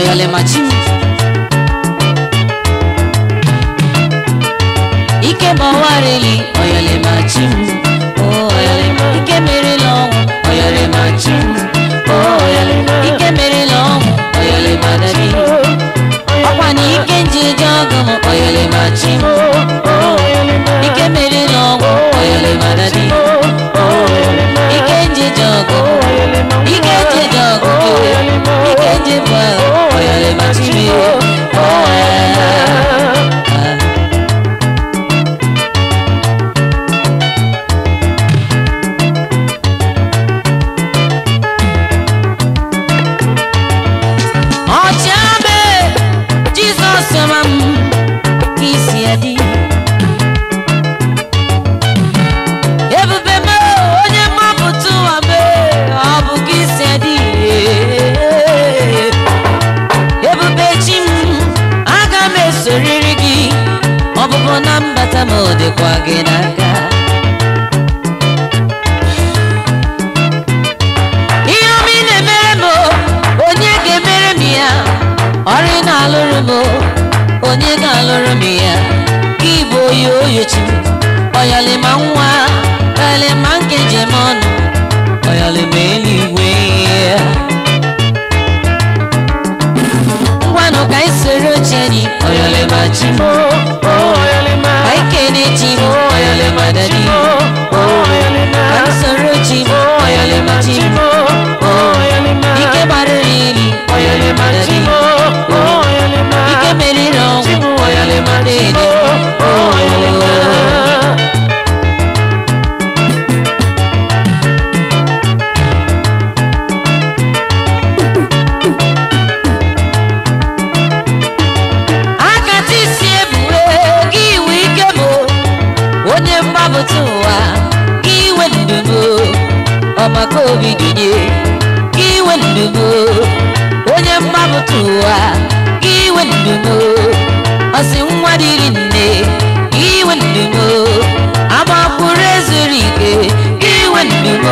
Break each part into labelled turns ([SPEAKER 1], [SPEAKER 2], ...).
[SPEAKER 1] oyalemachi m ike gbawareli oyalemachi m Oh, oyalema ike merela ọnwụ oyalemachi m Oh, oyalema ike merela ọnwụ oyalemadadi ọkwa na ike njeje ọgụ m oyalemachi m ike merela ọnwụ oyalemadadi ike njeje ọgụ ike njeje ọgụ ike njeje ọgụ oyalemachi m Oh, yeah. ọchịabe jizọs ma m ka isi ya dị ebube m onye mgbapụta ụwa m ọ bụ ka isi ya dị ebube chi m aga m esoriri gị ọbụbụ na mbata m ọ dịkwa gị n'aka ihe ọma ị na-emere m onye ga-emere m ya ọrụ ị na-alụrụ m onye ga-alụrụ m ya gị bụ oyi oyochi m ọyalịma nwa ọyalịma nkeji m ọnụ ọyalịma eluigwe ngwanụ ka anyị soro oche anyị ọyalịma chi m ka anyị kene chi m ọyalịma dadi ka anyị soro chi m ọyalịma chi m ike gbarịrị ili ọyalịma dadi ike meriri ọnwụ ọyalịma dede akata isi ebue gị iwe ike m onye mgbapụta ụwa gị iwe ndumo ọmaka obi gịnye gị iwe ndumo onye mgbapụta ụwa gị iwe ndumo ọsị nwa dịrị nne gị iwe ndumo agbakwuru ezuru ike gị iwe ndumo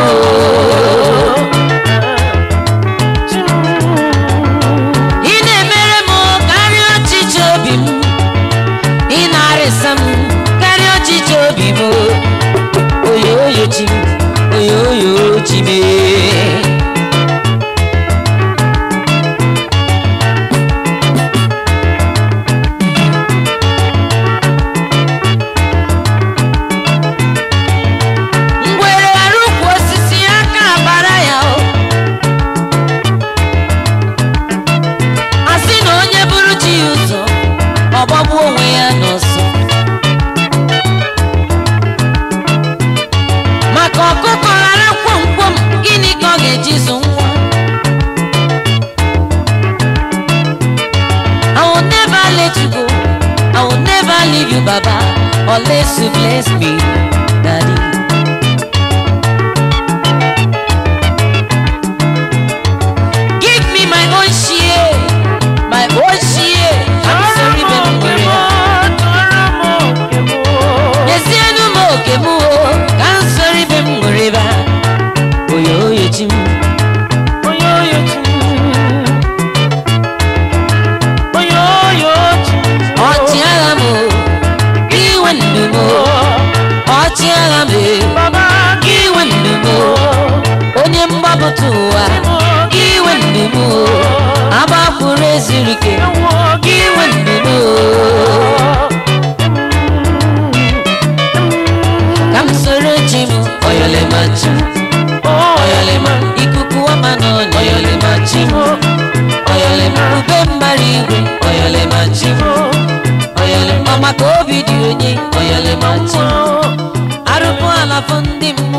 [SPEAKER 1] ị na-emere m karịa ọchịchị obi m ị na-arịsa m karịa ọchịchị obi m oyoyo chi m oyoyo chi m ngwere ghara ukwu osisi aka abara ya o asị na onye bụrụ chi ya ụzọ ọgbagbu onwe ya n'ọsọ maka ọkụkọ ghara kwomkwom gịnị ka ọ ga-eji zụ nwa I will never let you go. I will never leave you, Baba, unless you bless me, Daddy. Give me my own share, my own share. I'm sorry, baby, Nyezienu m oke m o, ka m soro ibe m ṅụrụ ebe a. Oyo oyo chi m. Ọchịagha m o, iwe ndụ m o. Ọchịagha m e, iwe ndụ m o. Onye mgbapụta ụwa, iwe ndụ m o. Agbakwuru ezuru ike, iwe ndụ m o. ka m soro chi m oyolema chi m oyolema ikuku ọma n'ọnya oyolema chi m oyolema ube mbara igwe oyolema chi m oyolema maka obi dị onye oyolema chi m arụpụ alafụ ndị mmụọ